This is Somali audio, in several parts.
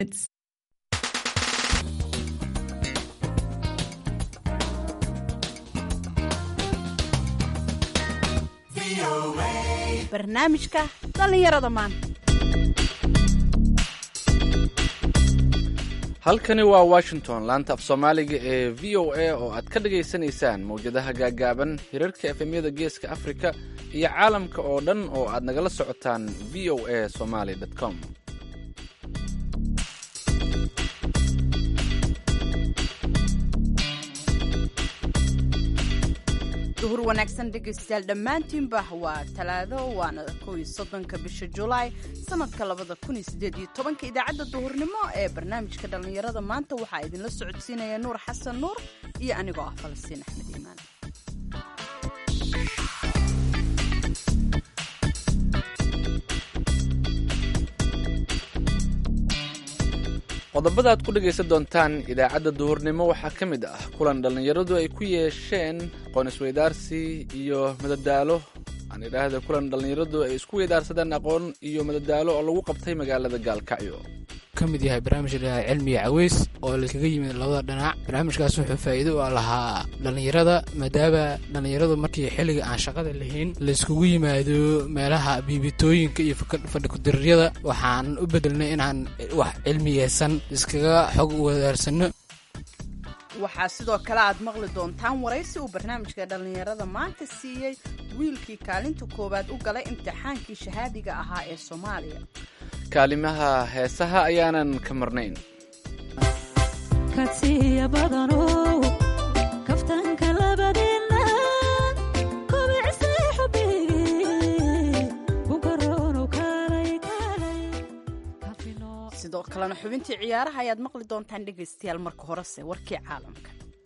It's barnaamijka dhallinyarada maanta halkani waa washington laanta af soomaaliga ee v o a oo aad ka dhagaysanaysaan mawjadaha gaagaaban hirarka efemyada geeska afrika iyo caalamka oo dhan oo aad nagala socotaan v o a somaly com duhur wanaagsan dhegaystayaal dhammaantiinba waa talaado waana kow iyo soddonka bisha julaay sanadka labada kun iyo siddeed iyo tobanka idaacadda duhurnimo ee barnaamijka dhallinyarada maanta waxaa idinla socodsiinaya nuur xasan nuur iyo anigoo ah falastiin axmed iimaan qodobada aad ku dhegaysan doontaan idaacadda duhurnimo waxaa ka mid ah kulan dhallinyaradu ay ku yeesheen aqoon-isweydaarsi iyo madadaalo aan idhaahda kulan dhallinyaradu ay isku weydaarsadeen aqoon iyo madadaalo oo lagu qabtay magaalada gaalkacyo ka mid yahay barnaamij ladhaha cilmiga caweys oo layskaga yimid labada dhinac barnaamijkaas wuxuu faa'iido u lahaa dhallinyarada maadaama dhallinyaradu markii xilliga aan shaqada lahayn layskugu yimaado meelaha biibitooyinka iyo fadhikudiryada waxaan u bedelnay inaan wax cilmiyeysan iskaga xog wadaarsano waxaa sidoo kale aad maqli doontaan waraysi uu barnaamijka dhallinyarada maanta siiyey wiilkii kaalinta koowaad u galay imtixaankii shahaadiga ahaa ee soomaaliya kaalimaha heesaha ayaanan ka marnayn kadsiya badanow kaftanka labadina kobicse xubigi bugaronow kaalay kaalay sidoo kalena xubintii ciyaaraha ayaad maqli doontaan dhegaystayaal marka horese warkii caalamka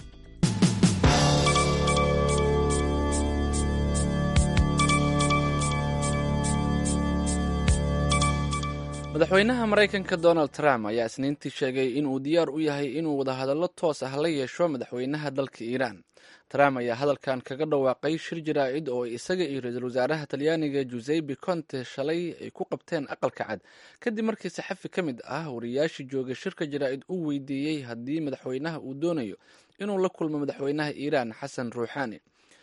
madaxweynaha maraykanka donald trump ayaa isniintii sheegay inuu diyaar u yahay inuu wadahadallo toos ah la yeesho madaxweynaha dalka iiraan trump ayaa hadalkan kaga dhawaaqay shir jaraa'id oo isaga iyo ra-iisul wasaaraha talyaaniga jusebi conte shalay ay ku qabteen aqalka cad kadib markii saxafi ka mid ah wariyaashii joogay shirka jaraa'id uu weydiiyey haddii madaxweynaha uu doonayo inuu la kulmo madaxweynaha iiraan xasan ruuxaani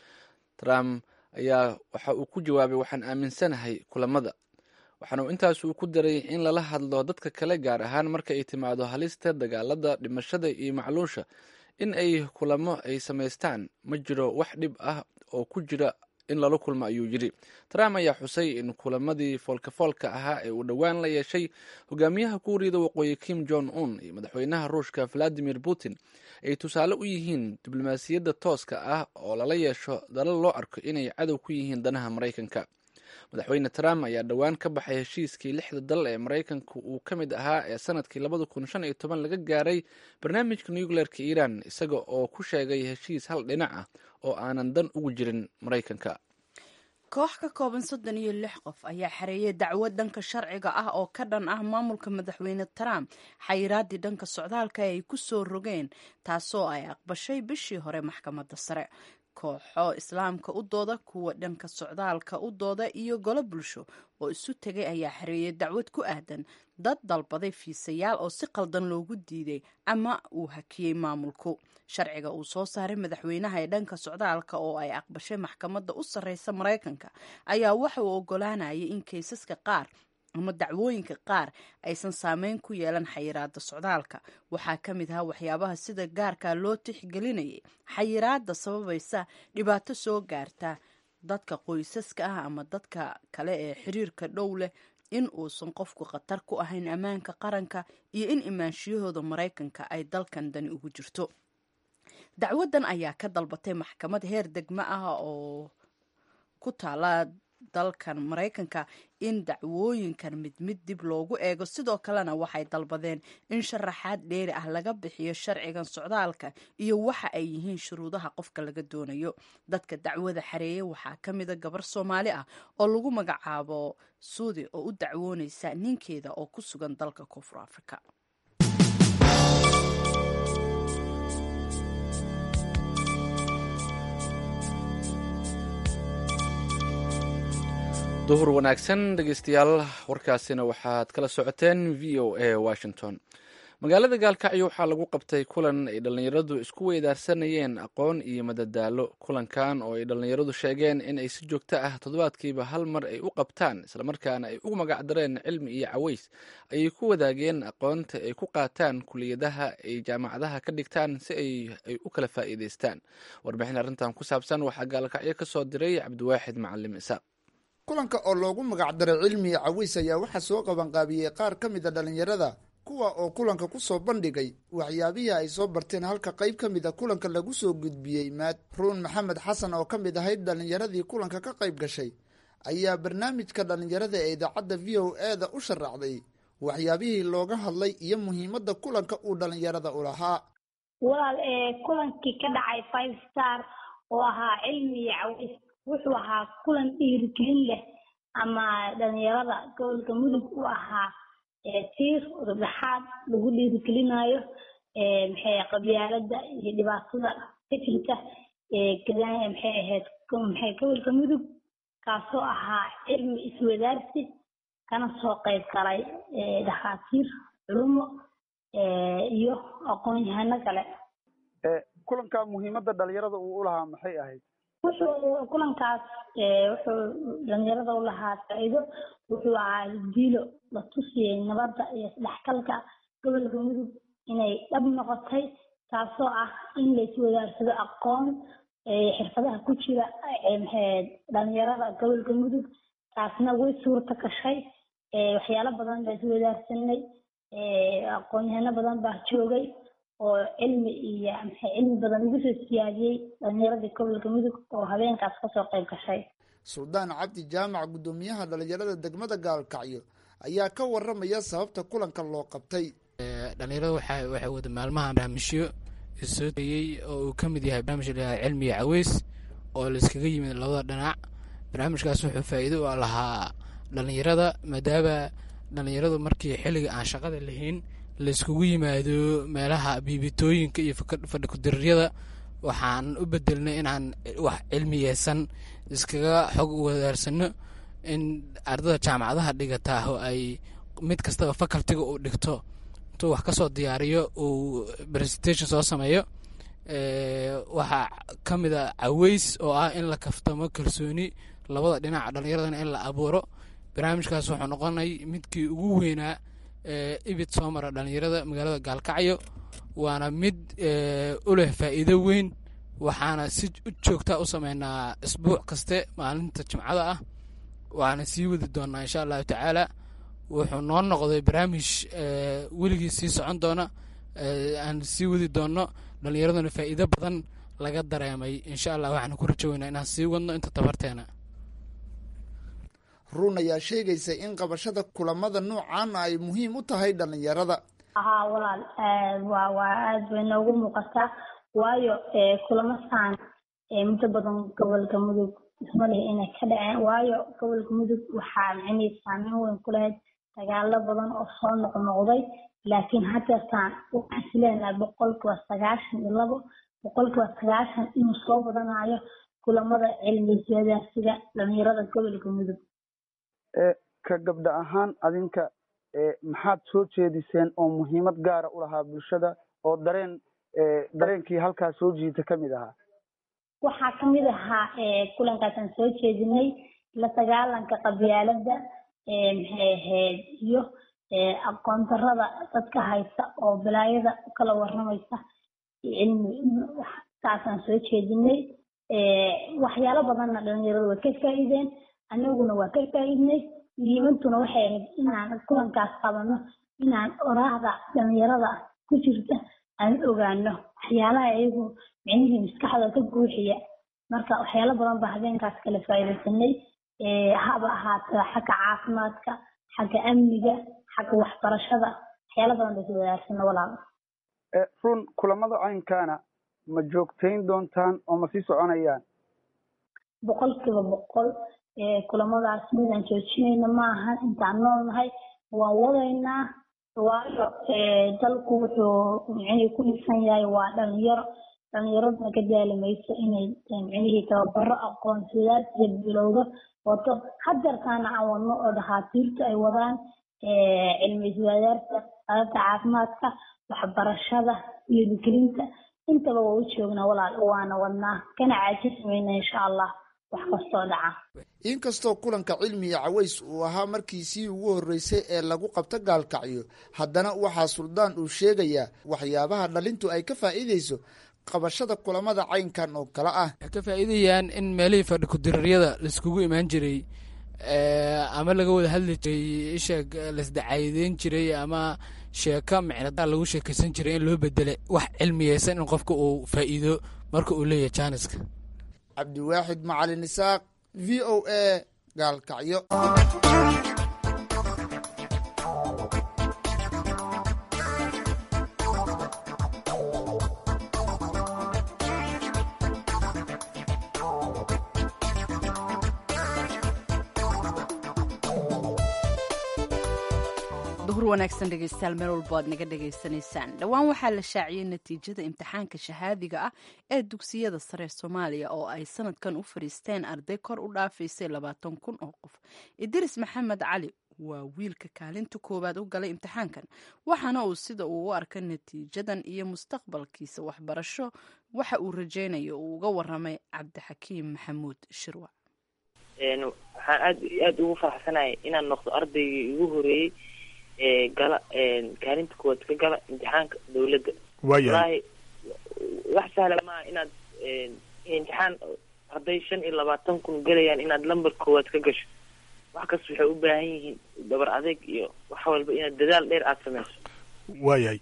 trump ayaa waxa uu ku jawaabay waxaan aaminsanahay kulamada waxaana intaas uu ku daray in lala hadlo dadka kale gaar ahaan marka ay timaado halista dagaalada dhimashada iyo macluusha in ay kulamo ay samaystaan ma jiro wax dhib ah oo ku jira in lala kulmo ayuu yidhi trump ayaa xusay in kulamadii foolkafoolka ahaa ee uu dhowaan la yeeshay hogaamiyaha kuuriyada waqooyi kim jong un iyo madaxweynaha ruushka valadimir putin ay tusaale u yihiin diblomaasiyadda tooska ah oo lala yeesho dalal loo arko inay cadow ku yihiin danaha maraykanka madaxweyne trump ayaa dhowaan ka baxay heshiiskii lixda dal ee maraykanka uu ka mid ahaa ee sanadkii labada kun shan iyo toban laga gaaray barnaamijka nucleerka iiraan isaga oo ku sheegay heshiis hal dhinac ah oo aanan dan ugu jirin maraykanka koox ka kooban soddon iyo lix qof ayaa xareeyay dacwad dhanka sharciga ah oo ka dhan ah maamulka madaxweyne trump xayiraadii dhanka socdaalka ay ku soo rogeen taasoo ay aqbashay bishii hore maxkamadda sare kooxo islaamka u dooda kuwa dhanka socdaalka u dooda iyo golo bulsho oo isu tegay ayaa xareeyay dacwad ku aadan dad dalbaday fiisayaal oo si qaldan loogu diiday ama uu hakiyey maamulku sharciga uu soo saaray madaxweynaha ee dhanka socdaalka oo ay aqbashay maxkamadda u sarreysa maraykanka ayaa waxa uu ogolaanayay in kaysaska qaar ama dacwooyinka qaar aysan saameyn ku yeelan xayiraada socdaalka waxaa ka mid ahaa waxyaabaha sida gaarka loo tixgelinayay xayiraada sababaysa dhibaato soo gaarta dadka qoysaska ah ama dadka kale ee xiriirka dhow leh in uusan qofku khatar ku ahayn ammaanka qaranka iyo in imaanshiyahooda maraykanka ay dalkan dani ugu jirto dacwadan ayaa ka dalbatay maxkamad heer degmo ah oo ku taala dalkan maraykanka in dacwooyinkan mid mid dib loogu eego sidoo kalena waxay dalbadeen in sharaxaad dheeri ah laga bixiyo sharcigan socdaalka iyo waxa ay yihiin shuruudaha qofka laga doonayo dadka dacwada xareeyay waxaa ka mida gabar soomaali ah oo lagu magacaabo suudi oo u dacwoonaysa ninkeeda oo ku sugan dalka koonfur africa duhur wanaagsan dhegeystayaal warkaasina waxaad kala socoteen v o a washington magaalada gaalkacyo waxaa lagu qabtay kulan ay dhallinyaradu isku weydaarsanayeen aqoon iyo madadaalo kulankan oo ay dhallinyaradu sheegeen in ay si joogto ah toddobaadkiiba hal mar ay u qabtaan islamarkaana ay u magacdareen cilmi iyo caways ayay ku wadaageen aqoonta ay ku qaataan kuliyadaha ay jaamacadaha ka dhigtaan si ay u kala faa'iidaystaan warbixin arrintan ku saabsan waxaa gaalkacyo ka soo diray cabdiwaaxid macalim isaaq kulanka oo loogu magacdaray cilmi iyo caways ayaa waxaa soo qabanqaabiyey qaar ka mid a dhallinyarada kuwa oo kulanka ku soo bandhigay waxyaabihii ay soo barteen halka qayb ka mid a kulanka lagu soo gudbiyey maad ruun maxamed xasan oo ka mid ahayd dhallinyaradii kulanka ka qayb gashay ayaa barnaamijka dhallinyarada ee idaacadda v o e da u sharaxday waxyaabihii looga hadlay iyo muhiimadda kulanka uu dhallinyarada u lahaa walaal ee kulankii ka dhacay five star oo ahaa cilmi iyo caways wuxuu ahaa kulan dhiirigelin leh ama dhalinyarada gobolka mudug u ahaa tiir dhexaad lagu dhiirigelinayo maxay qabyaalada iyo dhibaatada ka jirta maxay ahayd maxay gobolka mudug kaasoo ahaa cilmi iswadaarsi kana soo qayb galay dhakhaatiir culumo iyo aqoon-yahano kale kulanka muhiimadda dhalinyarada uu u lahaa maxay ahayd wuxuu kulankaas wuxuu dhalinyarada u lahaa faa'iido wuxuu ahaa diilo la tusiyey nabadda iyo isdhexgalka gobolka mudug inay dhab noqotay taasoo ah in la iswadaarsado aqoon xirfadaha ku jira dhalinyarada gobolka mudug taasna way suurta gashay waxyaalo badan baa iswadaarsanay aqoon-yahano badan baa joogay oo cilmi iyo maxay cilmi badan ugu soo siyaadiyey dhalinyaradii gobolka mudug oo habeenkaas kasoo qayb gashay suldaan cabdi jaamac guddoomiyaha dhalinyarada degmada gaalkacyo ayaa ka waramaya sababta kulanka loo qabtay dhalinyarada waxaa waxay wada maalmahan barnaamijyo isoo dayey oo uu ka mid yahay barnaamij lahaa cilmi iyo caweys oo laiskaga yimid labada dhinac barnaamijkaas wuxuu faa'iido u lahaa dhalinyarada maadaama dhalinyaradu markii xilliga aan shaqada lahayn layskugu yimaado meelaha biibitooyinka iyo fadhi kudirirada waxaan u bedelnay inaan wax cilmiyeysan iskaga xog wadaarsano in ardada jaamacadaha dhigataa oo ay mid kastaba facultiga uu dhigto intuu wax kasoo diyaariyo uu presentation soo sameeyo waxaa ka mid a caweys oo ah in la kaftamo kalsooni labada dhinaca dhalinyaradana in la abuuro barnaamijkaas wuxuu noqonay midkii ugu weynaa ibid soo mara dhalinyarada magaalada gaalkacyo waana mid u leh faa'iido weyn waxaana si u joogtaa u sameynaa isbuuc kaste maalinta jimcada ah waana sii wadi doonaa insha allahu tacaala wuxuu noo noqday barnaamij weligii sii socon doona aan sii wadi doonno dhalinyaraduna faa'iido badan laga dareemay insha allah waxaan ku rajoweynaa inaan sii wadno inta tabarteena ruun ayaa sheegaysa in qabashada kulamada noocan ay muhiim u tahay dhalinyarada haa walaal waa waa aada bay noogu muuqataa waayo kulamo saan muddo badan gobolka mudug isma leh inay ka dhaceen waayo gobolka mudug waxaa micnihii saameyn weyn ku lahayd dagaalo badan oo soo noqnoqday laakiin haddeertaan waxaan isleenahay boqolkiiba sagaashan iyo labo boqolkiiba sagaashan inuu soo badanayo kulamada cilmi iswadaarsiga dhalinyarada gobolka mudug ka gabdha ahaan adinka maxaad soo jeediseen oo muhiimad gaara u lahaa bulshada oo dareen dareenkii halkaa soo jiita ka mid ahaa waxaa ka mid ahaa kulankaasaan soo jeedinay la dagaalanka qabyaalada maxay ahayd iyo aqoon darada dadka haysta oo balaayada kala waramaysa cilmi saasaan soo jeedinay waxyaalo badanna dhalinyaradu way ka faa'iideen anaguna waa ka faa'iidnay muhiimaduna waxay ahayd inaan kulankaas qabano inaan oraahda dhalinyarada ku jirta aan ogaano waxyaalaha iyagu micnihii maskaxda ka guuxiya marka waxyaalo badan baa habeenkaas kala faa'iidaysanay haba ahaata xagga caafimaadka xagga amniga xagga waxbarashada waxyaalo badan bay iswadaarsana walaal run kulamada caynkaana ma joogtayn doontaan oo ma sii soconayaan boqolkiiba boqol kulamadaas midaan joojinayna ma ahan intaan nool nahay waan wadaynaa waayo dalku wuxuu micnihii ku dhisan yahay waa dhalinyaro dhalinyaraduna ka daali mayso inay micnihii tababaro aqoonsiyaadsiya bilowdo wato hadeertaana aan wadno oo dhakhaatiirtu ay wadaan cilmi iswadaarta qalabta caafimaadka waxbarashada iyo digelinta intaba waa u joognaa walaal waana wadnaa kana caajismayna insha allah wax kastoo dhaca inkastoo kulanka cilmi iyo caways uu ahaa markiisii ugu horreysay ee lagu qabto gaalkacyo haddana waxaa suldaan uu sheegayaa waxyaabaha dhalintu ay ka faa'iideyso qabashada kulamada caynkan oo kale ah waxay ka faa'iidayaan in meelihii fadhi ku-diriiryada laiskugu imaan jiray ama laga wada hadli jiray isha laisdacaadeyn jiray ama sheeko micnada lagu sheekaysan jiray in loo bedele wax cilmiyeysan in qofka uu faa'iido marka uu leeyahay jaaniska cabdiwaaxid macalin isaaq v o a gaalkacyo duhur wanaagsan dhegeystayaal meel walbo aad naga dhegaysanaysaan dhowaan waxaa la shaaciyey natiijada imtixaanka shahaadiga ah ee dugsiyada sare soomaaliya oo ay sanadkan u fadhiisteen arday kor u dhaafaysay labaatan kun oo qof idris maxamed cali waa wiilka kaalinta koowaad u galay imtixaankan waxaana uu sida uu u arka natiijadan iyo mustaqbalkiisa waxbarasho waxa uu rajeynayo uu uga waramay cabdixakiim maxamuud shirwa waxaan aad aada ugu faraxsanahay inaan noqdo ardaygii ugu horeeyey ee gala kaalinta koowaad ka gala imtixaanka dawladda waayahay wallaahi wax sahla maaha inaad imtixaan hadday shan iyo labaatan kun galayaan inaad lambar koowaad ka gasho wax kas waxay u baahan yihiin dabar adeeg iyo wax walba inaad dadaal dheer aada sameyso waayahay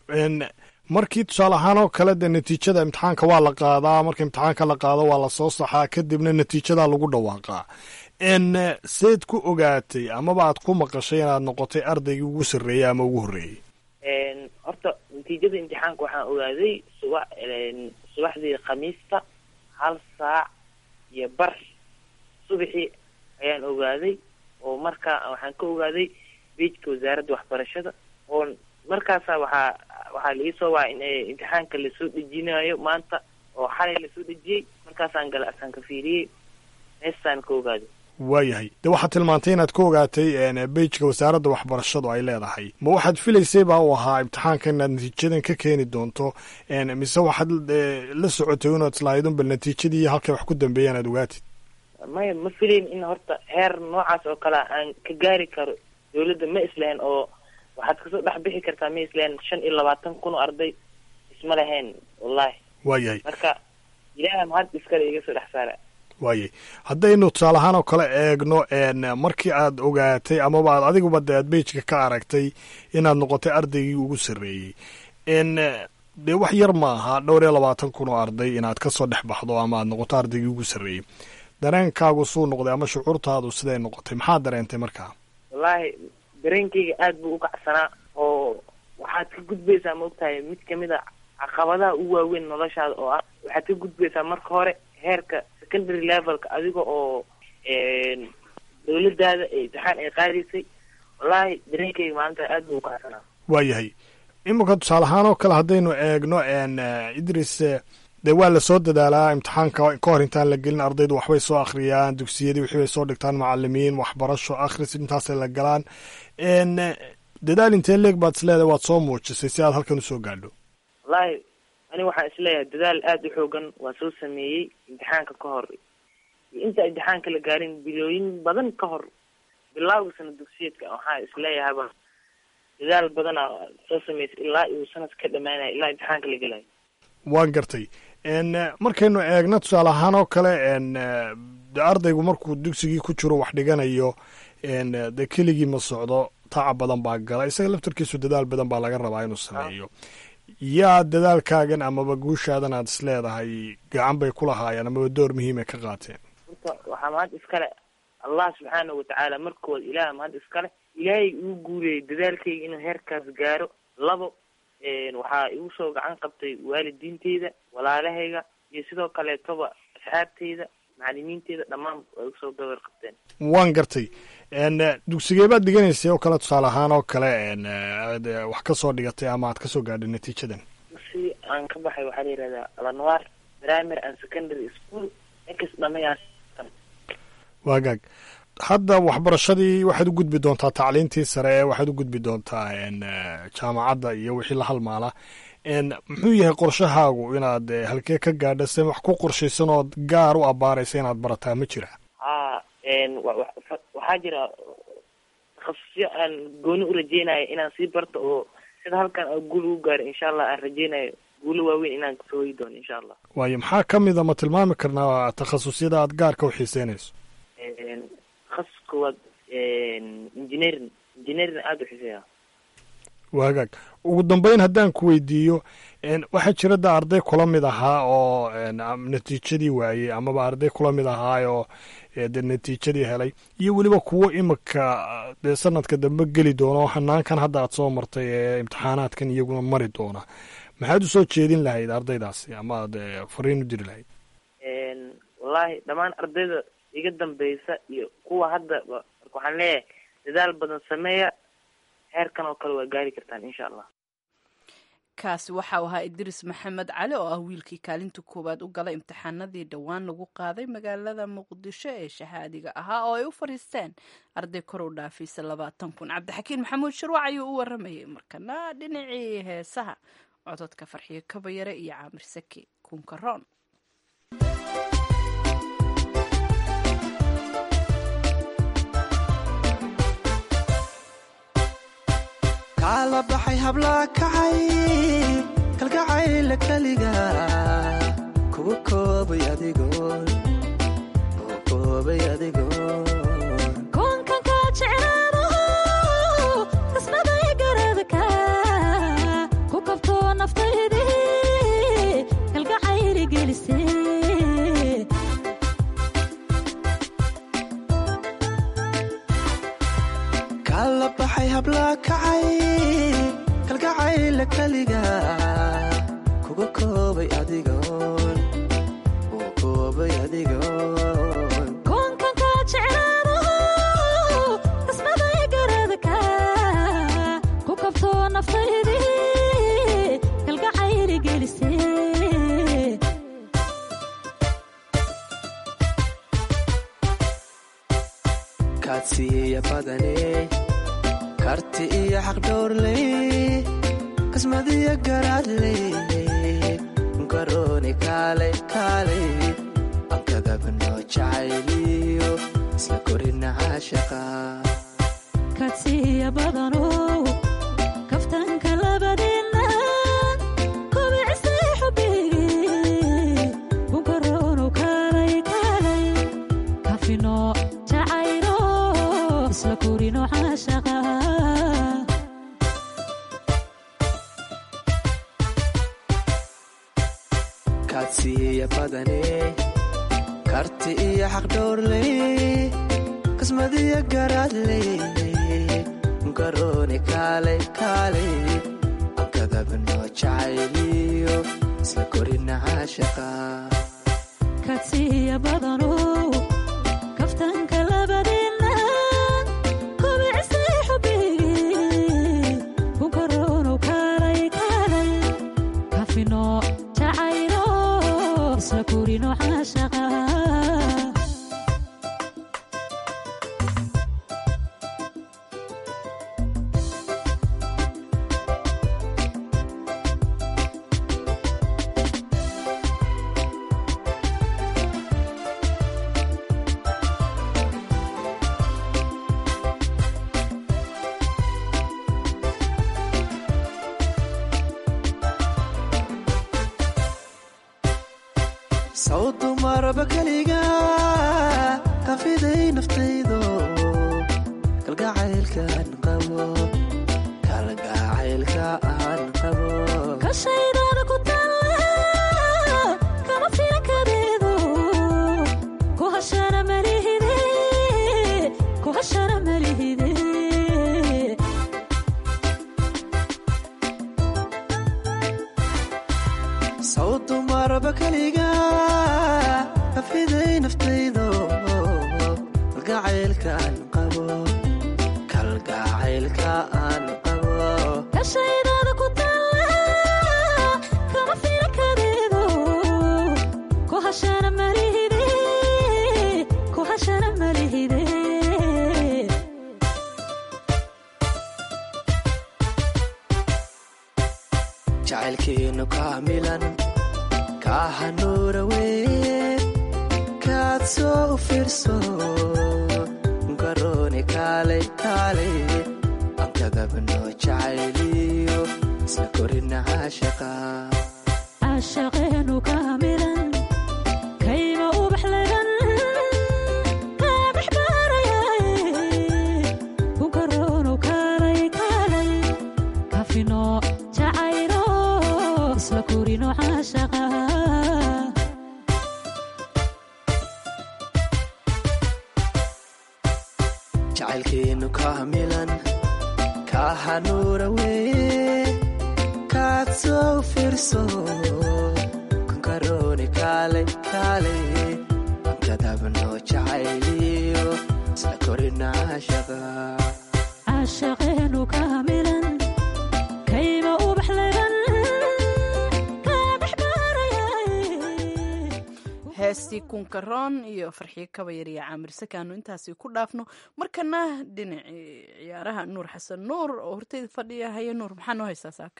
markii tusaale ahaan oo kale de natiijada imtixaanka waa la qaadaa marka imtixaanka la qaado waa lasoo saxaa kadibna natiijadaa lagu dhawaaqaa n seed ku ogaatay amaba aad ku maqashay inaad noqotay ardaygii ugu sarreeyey ama ugu horreeyey horta natiijada imtixaanka waxaan ogaaday suba subaxdii khamiista hal saac iyo bar subaxii ayaan ogaaday oo markaa waxaan ka ogaaday beijka wasaaradda waxbarashada oo markaasa waxaa waxaa laisoo waa in imtixaanka lasoo dhejinayo maanta oo xalay lasoo dhejiyey markaasaan gala asaan ka fiiriyey meestaan ka ogaaday waayahay de waxaad tilmaantay inaad ka ogaatay beijka wasaaradda waxbarashadu ay leedahay ma waxaad filaysay baa uu ahaa imtixaanka inaad natiijadan ka keeni doonto mise waxaad la socotay inaad islahaydun bal natiijadii halkay wax ku dambeeyaan aad ogaatid maya ma filayn in horta heer noocaas oo kale aan ka gaari karo dawladda ma islahayn oo waxaad kasoo dhex bixi kartaa ma islahayn shan iyo labaatan kun oo arday isma lahayn wallahi waayahay marka ilaaha mahad iskale iga soo dhex saara waayay haddaynu tusaale ahaan oo kale eegno markii aad ogaatay amaba aad adiguba de aad beijka ka aragtay inaad noqotay ardaygii ugu sarreeyey dee wax yar ma aha dhowr iyo labaatan kun oo arday inaad kasoo dhex baxdo ama aad noqoto ardaygii ugu sarreeyey dareenkaagu suu noqday ama shucuurtaadu siday noqotay maxaad dareentay markaa wallaahi dareenkayga aad buu u kacsanaa oo waxaad ka gudbaysaa ma ogtahay mid kamid a caqabadaha ugu waaweyn noloshaada oo ah waxaad ka gudbaysaa marka hore heerka secondary levelka adiga oo dawladdaada imtixaan ay qaadaysay wallaahi dareenkayga maalinta aad buu u kacsanaa waayahay iminka tusaale ahaan oo kale haddaynu eegno idris dee waa lasoo dadaalaa imtixaanka ka hor intaan la gelin ardaydu waxbay soo akhriyaan dugsiyadii wixii bay soo dhigtaan macalimiin waxbarasho akhris intaasay la galaan dadaal intee leeg baad isleedahay waad soo muujisay si aad halkan usoo gaadho wallaahi aniga waxaan isleeyahay dadaal aada u xoogan waa soo sameeyey imtixaanka ka hor inta imtixaanka la gaarin bilooyin badan ka hor bilowga sana dugsiyeedka waxaan isleeyahayba dadaal badana soo sameysay ilaa uu sanadka ka dhamaanaya ilaa imtixaanka la gelayo waan gartay markaynu eegno tusaale ahaan oo kale de ardaygu markuu dugsigii ku jiro wax dhiganayo de keligii ma socdo taaca badan baa gala isaga laftarkiisu dadaal badan baa laga rabaa inuu sameeyo yaa dadaalkaagan amaba guushaadan aad is leedahay gacan bay ku lahaayeen amaba door muhiimay ka qaateen horta waxaa mahad iskale allah subxaanahu watacaala markooda ilaah mahad iskale ilaahay igu guuleeyay dadaalkayga inuu heerkaas gaaro labo waxaa igu soo gacan qabtay waalidiinteyda walaalahayga iyo sidoo kaleetoba asxaabteyda macalimiinteyda dhammaan waa igu soo gabar qabteen waan gartay dugsigee baad dhiganaysay oo kale tusaale ahaan oo kale aad wax ka soo dhigatay ama aad kasoo gaadhay natiijadan dugsi aan ka baxay waxaa la yihahdaa alanwar primary and secondary school ex dhamayaa waagaag hadda waxbarashadii waxaad u gudbi doontaa tacliintii sare waxaad u gudbi doontaa n jaamacadda iyo wixii la halmaala n muxuu yahay qorshahaagu inaad eh, halkee ka gaadha se wax ku qorshaysan ood gaar u abbaaraysa inaad barataa ma jira ha n wa- wa- fa- waxaa jira takhasusyo aan gooni u rajeynayo inaan sii barto oo sida halkan aan guul ugu gaaro insha allah aan rajeynayo guulo waaweyn inaan kasoo hoyi doono insha allah waayo maxaa ka mid a ma tilmaami karnaa takhasusyada aad gaarka u xiiseynayso n takhasus koowaad engineering engineering aada u xiseeya waa hagaag ugu dambeyn haddaan ku weydiiyo n waxaa jira da arday kula mid ahaa oo n am- natiijadii waayey amaba arday kula mid ahaa oo eh, dee natiijadii helay iyo weliba kuwo imika dee sanadka dambe geli doona oo hanaankan hadda aad soo martay ee imtixaanaadkan iyaguna mari doona maxaad u soo jeedin lahayd ardaydaasi ama aad eh, fariin u diri lahayd n wallaahi dhammaan ardayda iga dambeysa iyo kuwa hadda ba- marka waxaan leeyahay dadaal badan sameeya heerkan oo kale waa gaari kartaan insha allah kaasi waxa uu ahaa idriis maxamed cali oo ah wiilkii kaalinta koowaad u galay imtixaanadii dhowaan lagu qaaday magaalada muqdisho ee shahaadiga ahaa oo ay u fadhiisteen arday kor u dhaafaysa labaatan kun cabdixakiin maxamuud shirwac ayuu u waramayay markana dhinacii heesaha cododka farxiyo kabayare iyo caamir saki kunkaroon kaala baxay hablaa kacay kalgacayla keliga kugu koobay adigoon kugu koobay adigoon koonkan kaa jeclaado kasbaday garadka ku kabtoo naftaydii kalgacayli gelisee kaala baxay hablaa kacay kalgacayla keliga kugu koobay adigoon kugu koobay adigoon koonkan kaa jeclaado kasbaday garadka ku kabtoo naftaydii kalgacayli gelisee kaadsiiya badane karti iyo xaqdhowrley kasmadiyo garaadley garooni kaalay kaalay ankadabnoo jacayliyo isla korina caashaqa kaadsiiya badanow kaftanka labadeenna kobicisay xubigii kunkaroonow kaalay kaalay kafino jacaylo isla korino caashaqa kaadsiiya badane karti iyo xaqdhowrley kasmadiyo garaadley garooni kaalay kaalay ankadabnoo jacayliyo isla korina caashaqa kaadsiiya badanow kaftanka labadeenna kobicisay xubigii kunkaroonow kaalay kaalay kafino jacaylo isla korino caashaqa saw dumarba keliga kafiday naftaydo kalgacaylkaan qabo kalgacaylka aan qabo kashaydaada ku taalla kama filakadeedo ku hashana malihide ku hashana malihide saw dumarba keliga kafiday naftaydo kalgacaylkaan qabo kalgacaylka aan qabo kashaydaada ku taalla kama filakadeedo ku hashana malihide ku hashana malihide jacaylkiinu kaamilan kaaha nuura weye kaad soo u fiirso garooni kaalay kaalay ankadabno jacayliyo isla korina caashaqa caashaqeenu kaamilan kayma ubax lagan kaabax baarayaye kunkaroono kaalay kaalay kafino jacaylo isla korino caashaqa jacaylkiinu kaamilan kaaha nuura weye kaad soo u fiirso kunkarooni kaalay kaalay ankadabno jacayliyo isla korina caashaqa caashaqeenu kaamilan kayma ubax lagan kaabax baarayaye heestii kunkaroon iyo farxiyo kabayar iyo caamir sakaanu intaasi ku dhaafno markana dhinacii ciyaaraha nuur xasan nuur oo horteyda fadhiya haye nuur maxaa noo haysaa saaka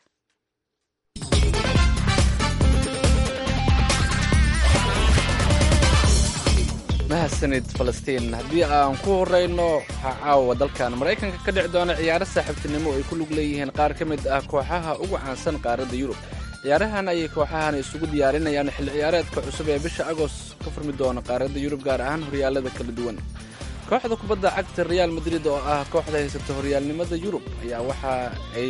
mahadsanid falastiin haddii aan ku horeyno waxaa caawa dalkan maraykanka ka dhici doona ciyaaro saaxiibtinimo ay ku lug leeyihiin qaar ka mid ah kooxaha ugu caansan qaaradda yurub ciyaarahan ayay kooxahan isugu diyaarinayaan xilli ciyaareedka cusub ee bisha agost ka furmi doona qaaradda yurub gaar ahaan horyaalada kala duwan kooxda kubadda cagta real madrid oo ah kooxda haysata horyaalnimada yurub ayaa waxa ay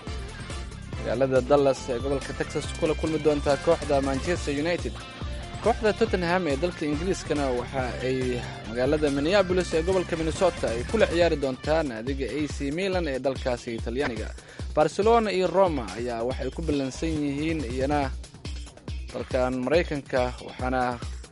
magaalada dallas ee gobolka texas kula kulmi doontaa kooxda manchester united kooxda tottenham ee dalka ingiriiskana waxa ay magaalada minneabolis ee gobolka minnesota ay kula ciyaari doontaa naadiga a c milan ee dalkaasi talyaaniga barcelona iyo roma ayaa waxay ku ballansan yihiin iyana dalkan maraykanka waxaana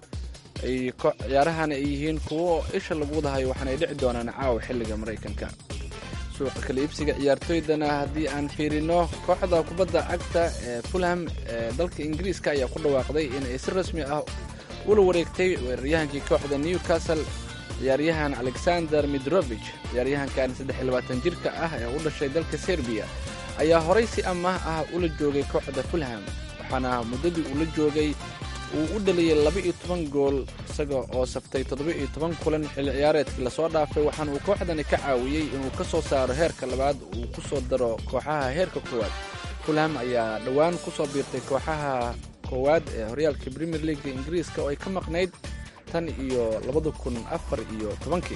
ay ciyaarahan ay yihiin kuwo isha lagu wadahayo waxaana ay dhici doonaan caawa xilliga maraykanka suuqa kala iibsiga ciyaartooydana haddii aan fiirino kooxda kubadda cagta ee fulham ee dalka ingiriiska ayaa ku dhawaaqday in ay si rasmi ah ula wareegtay weeraryahankii kooxda newcastle ciyaaryahan alexander midrovich ciyaaryahankan jirka ah ee u dhashay dalka serbiya ayaa horay si amaah ah ula joogay kooxda fulham waxaana muddadii uu la joogay uu u dhaliyey laba-iyo toban gool isaga oo saftay toddoba-iyo toban kulan xilli ciyaareedkii lasoo dhaafay waxaana uu kooxdani ka caawiyey inuu ka soo saaro heerka labaad uu ku soo daro kooxaha heerka koowaad fulham ayaa dhowaan ku soo biirtay kooxaha koowaad ee horyaalka premier leaga ingiriiska oo ay ka maqnayd tan iyo labada kun afar iyo tobankii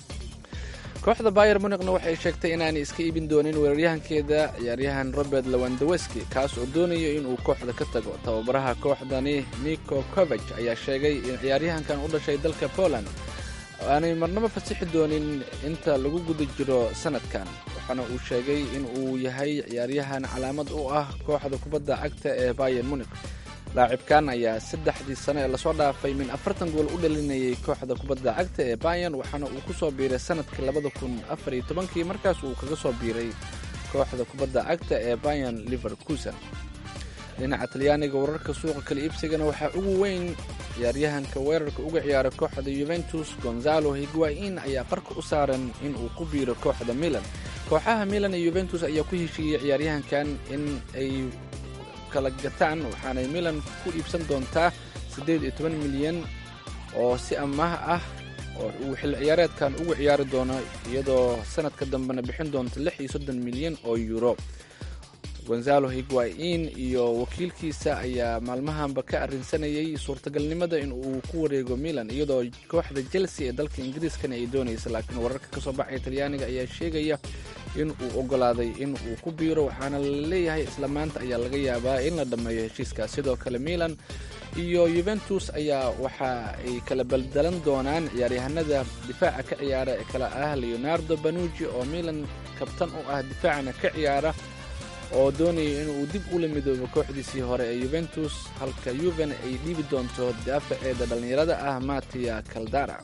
kooxda bayer muniqna waxay sheegtay inaanay iska iibin doonin weeraryahankeeda ciyaaryahan robert lawandaweski kaas oo doonayo inuu kooxda ka tago tababaraha kooxdani niko koveg ayaa sheegay in ciyaaryahankan u dhashay dalka poland aanay marnaba fasixi doonin inta lagu guda jiro sanadkan waxaana uu sheegay in uu yahay ciyaaryahan calaamad u ah kooxda kubadda cagta ee bayer muniq laacibkan ayaa saddexdii sane ee lasoo dhaafay min afartan gool u dhalinayay kooxda kubadda cagta ee bayan waxaana uu ku soo biiray sanadkii labada kun afar iyo tobankii markaas uu kaga soo biiray kooxda kubadda cagta ee bayan liverkusen dhinaca talyaaniga wararka suuqa kala iibsigana waxaa ugu weyn ciyaaryahanka weerarka uga ciyaara kooxda yuventus gonzalo higuain ayaa qarka u saaran in uu ku biiro kooxda milan kooxaha milan iyo yuventus ayaa ku heshiiyey ciyaaryahankan in ay kala gataan waxaanay milan ku iibsan doontaa siddeed iyo toban milyan oo si amaah ah oo uu xilli ciyaareedkan ugu ciyaari doono iyadoo sanadka dambena bixin doonta lix iyo soddon milyan oo euro gonzalo higuain iyo wakiilkiisa ayaa maalmahanba ka arrinsanayay suurtagalnimada in uu ku wareego milan iyadoo kooxda chelsea ee dalka ingiriiskana ay doonaysa laakiin wararka ka soo baxaya talyaaniga ayaa sheegaya in uu ogolaaday in uu ku biiro waxaana la leeyahay isla maanta ayaa laga yaabaa in la dhammeeyo heshiiskaas sidoo kale milan iyo yuventus ayaa waxa ay kala baldalan doonaan ciyaaryahanada difaaca ka ciyaara ee kale ah leonardo banuji oo milan kabtan u ah difaacana ka ciyaara oo doonaya inuu dib ula midoobo kooxdiisii hore ee yuventus halka yuven ay dhiibi doonto daafaceeda dhallinyarada ah matiya caldara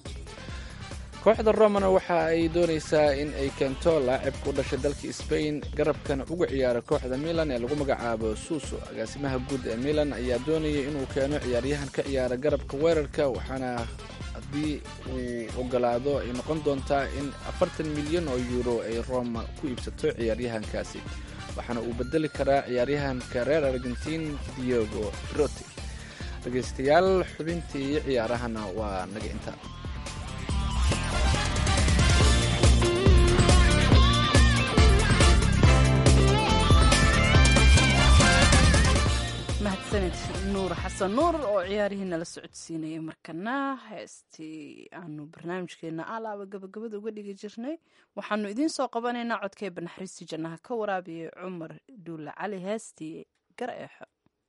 kooxda romana waxa ay doonaysaa in ay keento laacibka u dhashay dalka sbain garabkana uga ciyaara kooxda milan ee lagu magacaabo suuso agaasimaha guud ee milan ayaa doonaya inuu keeno ciyaaryahan ka ciyaara garabka weerarka waxaana haddii uu ogolaado ay noqon doontaa in afartan milyan oo yuuro ay roma ku iibsato ciyaaryahankaasi waxaana uu bedeli karaa ciyaaryahanka reer argentiin diego roti dhegaystayaal xubintii ciyaarahana waa naga inta mahadsanid nuur xasan nuur oo ciyaarihii nala socodsiinayay markana heestii aanu barnaamijkeena alaaba gabagabada uga dhigi jirnay waxaanu idiin soo qabanaynaa codkee banaxariistii jannaha ka waraabiyay cumar duule cali heestii gar eexo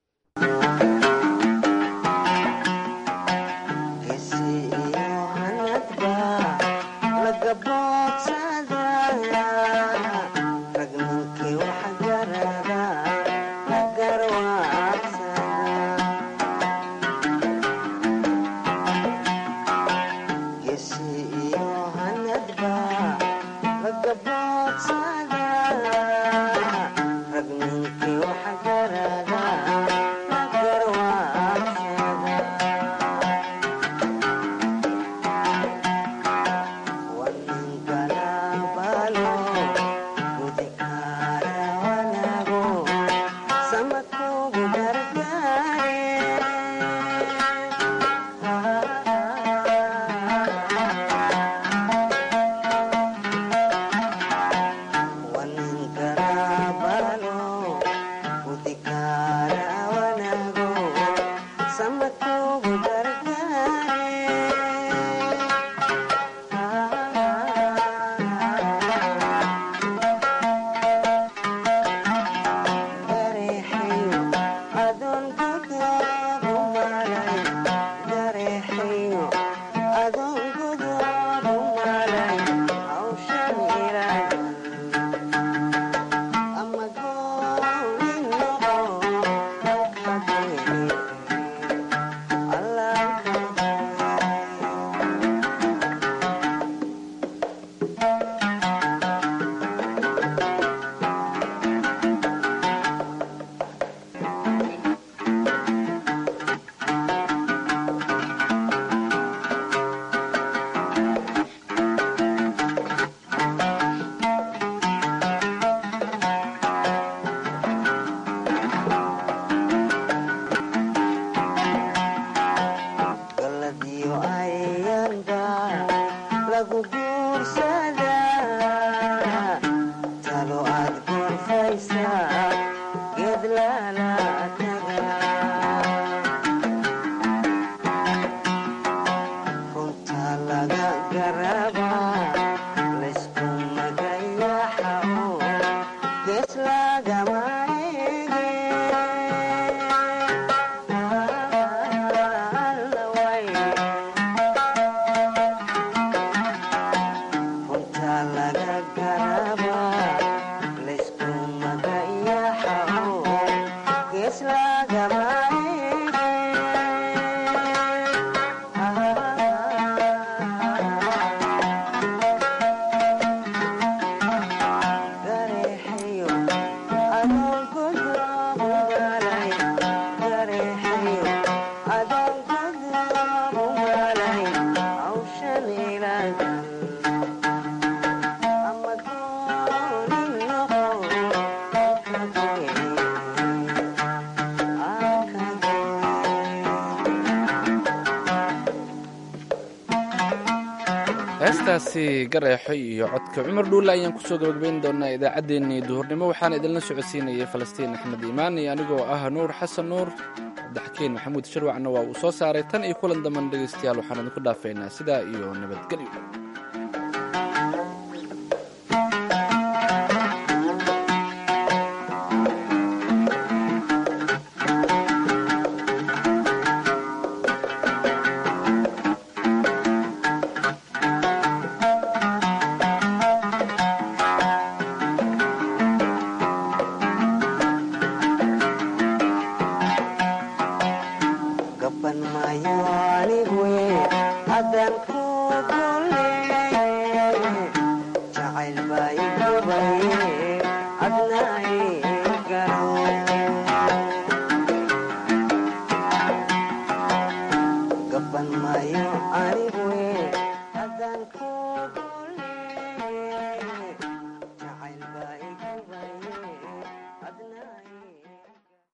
heestaasi gareexo iyo codka cumar dhuulle ayaan kusoo gabagabayn doonaa idaacaddeenii duhurnimo waxaana idinla socodsiinayay falastiin axmed iimaan iyo anigoo ah nuur xasan nuur daxkiin maxamuud sharwacna waa uu soo saaray tan iyo kulan damban dhegaystayaal waxaan idinku dhaafaynaa sidaa iyo nabadgelyo